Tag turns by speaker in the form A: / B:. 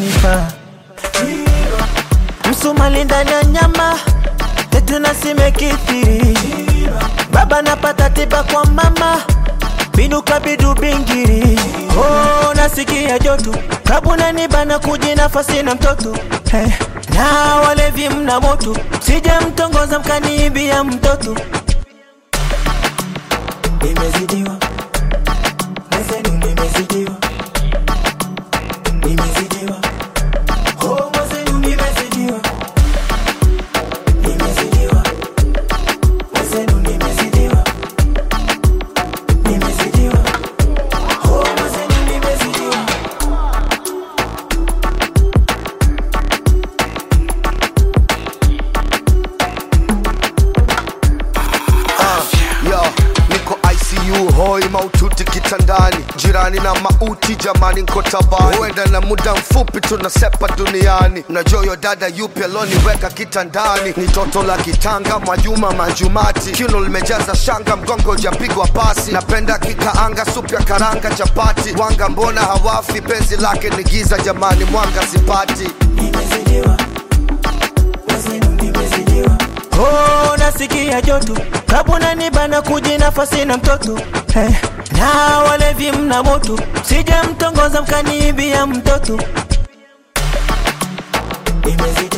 A: unanipa msumali ndani ya nyama tetu nasimekithiri baba napata tiba kwa mama binuka bidu bingiri oh, nasikia joto kabuna nibana kuji nafasi na mtoto hey. na walevi mna moto sije mtongoza mkaniibia mtoto nimezidiwa mwenzenu nimezidiwa nimezidiwa oh, mwenzenu nimezidiwa nimezidiwa mwenzenu nimezidiwa nimezidiwa oh, mwenzenu nimezidiwa
B: Yo, niko ICU hoi maututi kitandani, jirani na mauti jamani, nko tabani, huenda na muda mfupi tunasepa duniani. Mnajua yo dada yupi aloniweka kitandani? Ni toto la kitanga, Mwajuma Manjumati, kiuno limejaza shanga, mgongo ujapigwa pasi. Napenda kikaanga, supu ya karanga, chapati, wanga mbona hawafi? Penzi lake ni giza jamani, mwanga sipati.
A: nimezidiwa mwenzenu nimezidiwa oh, nasikia joto kabuna nibana kuji nafasi na mtoto hey. na walevi mna moto sije mtongoza mkaniibia mtoto nimezidiwa